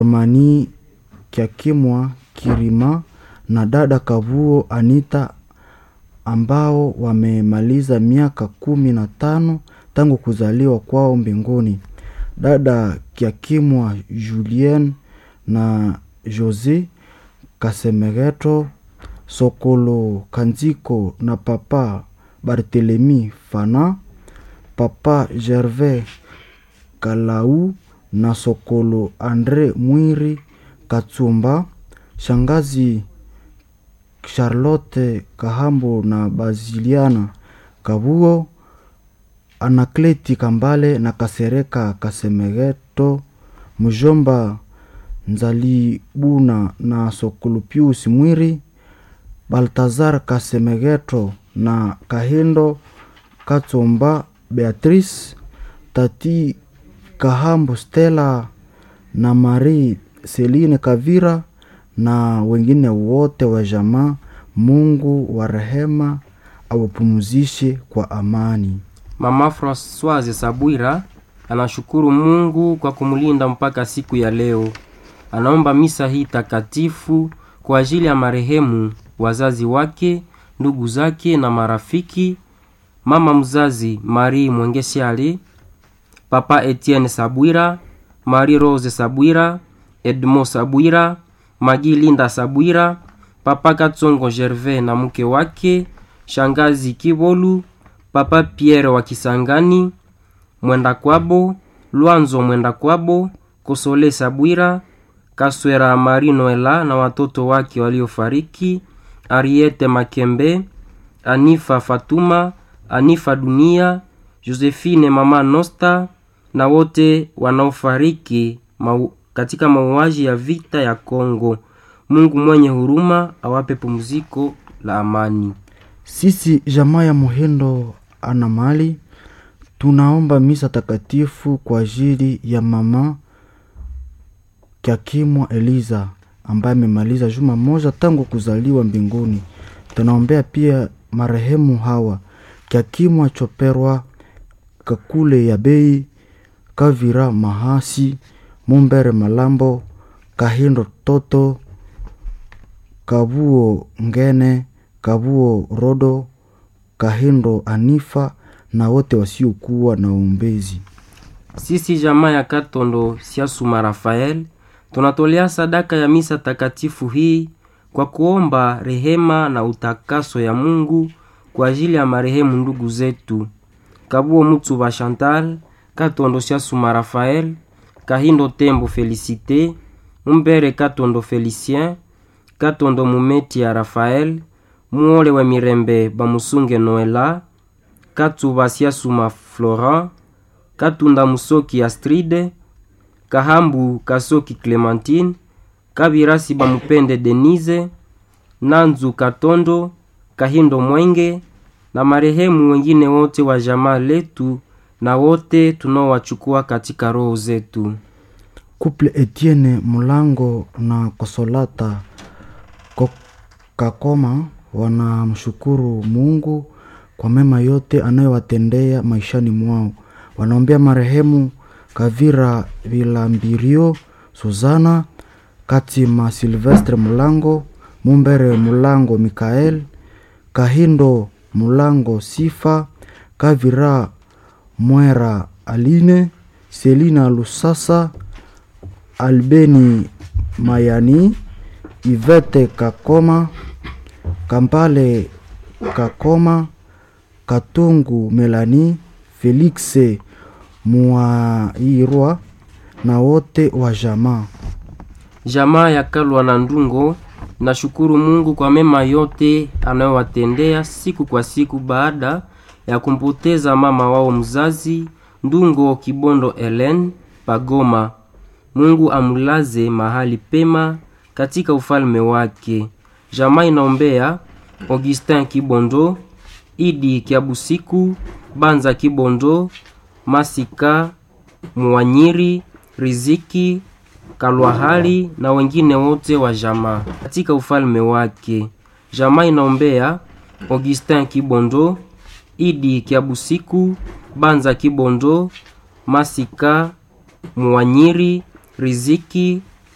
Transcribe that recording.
Mani Kyakimwa Kirima na dada Kavuo Anita ambao wamemaliza miaka kumi na tano tangu kuzaliwa kwao mbinguni. Dada Kyakimwa Julien na Jose Kasemegeto Sokolo Kanziko na papa Barthelemy Fana, papa Gervais Kalau na Sokolo Andre Mwiri Katsumba, shangazi Charlotte Kahambo na Baziliana Kabuo, Anakleti Kambale na Kasereka Kasemegeto, mjomba Nzalibuna na Sokolo Pius Mwiri, Baltazar Kasemegeto na Kahindo Katsomba Beatrice, tati Kahambo Stella na Marie Celine Kavira na wengine wote wa jamaa. Mungu wa rehema awapumzishe kwa amani. Mama Françoise Sabwira anashukuru Mungu kwa kumlinda mpaka siku ya leo. Anaomba misa hii takatifu kwa ajili ya marehemu, wazazi wake, ndugu zake na marafiki, mama mzazi Marie Mwengesiali, papa Etienne Sabwira, Marie Rose Sabwira, Edmond Sabwira, Magi Linda Sabwira, papa Katsongo Gervais na mke wake, shangazi Kibolu, papa Pierre wa Kisangani, Mwenda Kwabo, Lwanzo Mwenda Kwabo, Kosole Sabwira, Kaswera Mari Noela na watoto wake waliofariki, Ariete Makembe, Anifa Fatuma, Anifa Dunia, Josephine mama Nosta na wote wanaofariki mau, katika mauaji ya vita ya Kongo. Mungu mwenye huruma awape pumziko la amani. Sisi jamaa ya Muhindo ana mali tunaomba misa takatifu kwa ajili ya mama Kyakimwa Eliza ambaye amemaliza juma moja tangu kuzaliwa mbinguni. Tunaombea pia marehemu hawa Kyakimwa Choperwa, Kakule ya Bei, Kavira Mahasi, Mumbere Malambo, Kahindo Toto, Kabuo Ngene, Kabuo Rodo, Kahindo Anifa na wote wasiokuwa na uombezi. Sisi jamaa ya Katondo Siasuma Rafael tunatolea sadaka ya misa takatifu hii kwa kuomba rehema na utakaso ya Mungu kwa ajili ya marehemu ndugu zetu Kabuo Mutsuba Chantal, Katondo Siasuma Rafael, Kahindo Tembo Felicite, Mumbere Katondo Felicien, Katondo Mumeti ya Rafael, Muole wa Mirembe Bamusunge Noela, Katsuba Siasuma Florent, Katunda Musoki Astride, Kahambu Kasoki Clementine, Kabirasi Bamupende Denise, Nanzu Katondo, Kahindo Mwenge na marehemu wengine wote wa jamaa letu na wote tunaowachukua katika roho zetu. Couple Etienne Mulango na Kosolata Kakoma wanamshukuru Mungu kwa mema yote anayowatendea maishani mwao. Wanaombea marehemu Kavira Vilambirio, Suzana Katima, Silvestre Mulango, Mumbere Mulango, Mikael Kahindo Mulango, Sifa Kavira Mwera, Aline Selina Lusasa, Albeni Mayani, Ivete Kakoma, Kampale Kakoma, Katungu Melani, Felix Muairwa na wote wa jamaa. Jamaa ya Kalwa na Ndungo nashukuru Mungu kwa mema yote anayowatendea siku kwa siku baada ya kumpoteza mama wao mzazi Ndungo Kibondo Ellen Pagoma. Mungu amulaze mahali pema katika ufalme wake. Jamaa inaombea Augustin Kibondo, Idi Kiabusiku, Banza Kibondo, Masika Mwanyiri, Riziki Kalwahali na wengine wote wa jamaa katika ufalme wake. Jamaa inaombea Augustin Kibondo, Idi Kiabusiku, Banza Kibondo, Masika Mwanyiri, Riziki